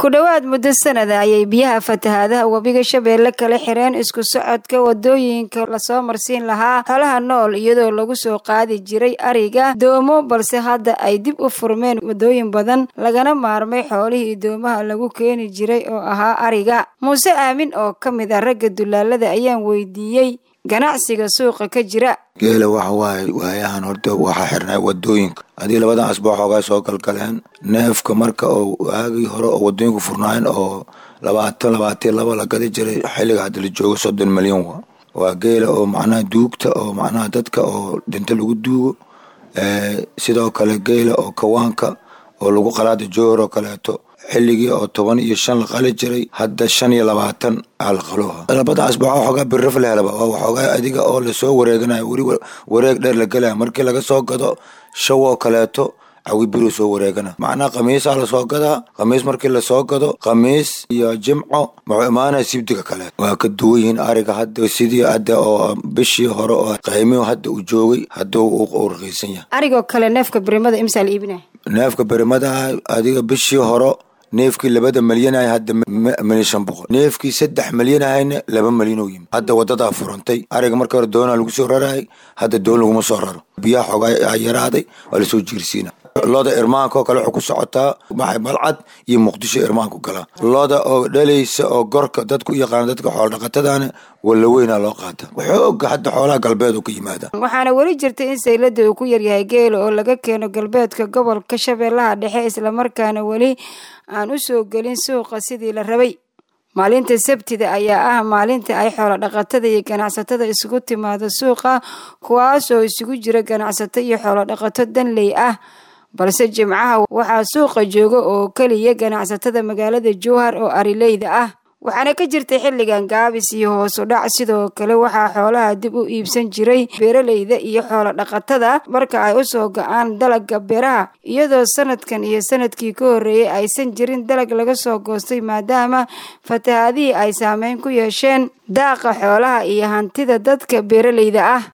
ku dhowaad muddo sanada ayay biyaha fatahaadaha webiga shabeelle kala xireen isku socodka wadooyinka lasoo marsiin lahaa xoolaha nool iyadoo lagu soo qaadi jiray ariga doomo balse hadda ay dib u furmeen wadooyin badan lagana maarmay xoolihii doomaha lagu keeni jiray oo ahaa ariga muuse aamin oo ka mid ah ragga dulaalada ayaan weydiiyey ganacsiga suuqa ka jira geela waxa waaye waayahan horta waxaa xirnay wadooyinka haddii labadan asbaax xoogaa soo galgaleen neefka marka oo waagii hore oo wadooyinku furnaayeen oo labaatan labaatan laba la gadi jiray xilliga hadda la joogo soddon milyan wa waa geela oo macnaha duugta oo macnaha dadka oo dhinto lagu duugo sidoo kale geela oo kawaanka oo lagu qalaada joor oo kaleeto xilligii oo toban iyo shan la qali jiray hadda shan iyo labaatan aa la qaluha labada asbaax waxoogaa birraf la helaba waa waxoogaa adiga oo lasoo wareeganayo weli wareeg dheer la gelaya markii laga soo gado shawoo kaleeto cawi biru soo wareegana macnaha khamiisaa lasoo gadaa khamiis markii lasoo gado khamiis iyo jimco wuxuu imaanaya sibdiga kale waa ka duwan yihiin ariga hadda sidii hadda oo bishii hore oo qiimihu hadda uu joogay hadda uu raqiisan yahay arigoo kale neefka birimada imsaa la iibinaya neefka birimadaha adiga bishii hore neefkii labada malyanah hadda milyan shan boqol neefkii saddex malyanahayna laba malyan oo yimid hadda wadadaa furantay ariga marka hore doonaa lagu soo rarayay hadda doon laguma soo raro biyaha xoogaa yaraaday waa lasoo jiirsiina looda irmaanka oo kale waxay ku socotaa maxay malcad iyo muqdisho irmaanku galaa looda oo dhalaysa oo gorka dadku u yaqaana dadka xooldhaqatadana walla weynaa loo qaata waxooga hadda xoolaha galbeed oo ka yimaada waxaana weli jirta in saylada uu ku yaryahay geela oo laga keeno galbeedka gobolka shabeellaha dhexe islamarkaana weli aan u soo gelin suuqa sidii la rabay maalinta sabtida ayaa ah maalinta ay xoolo dhaqatada iyo ganacsatada isugu timaado suuqa kuwaas oo isugu jira ganacsato iyo xoolo dhaqato danley ah balse jimcaha waxaa suuqa jooga oo keliya ganacsatada magaalada jowhar oo arileyda ah waxaana ka jirta xilligan gaabis iyo hoos u dhac sidoo kale waxaa xoolaha dib u iibsan jiray beeraleyda iyo xoolo dhaqatada marka ay u soo ga-aan dalaga beeraha iyadoo sanadkan iyo sanadkii ka horreeyay aysan jirin dalag laga soo goostay maadaama fatahaadihii ay saameyn ku yeesheen daaqa xoolaha iyo hantida dadka beeraleyda ah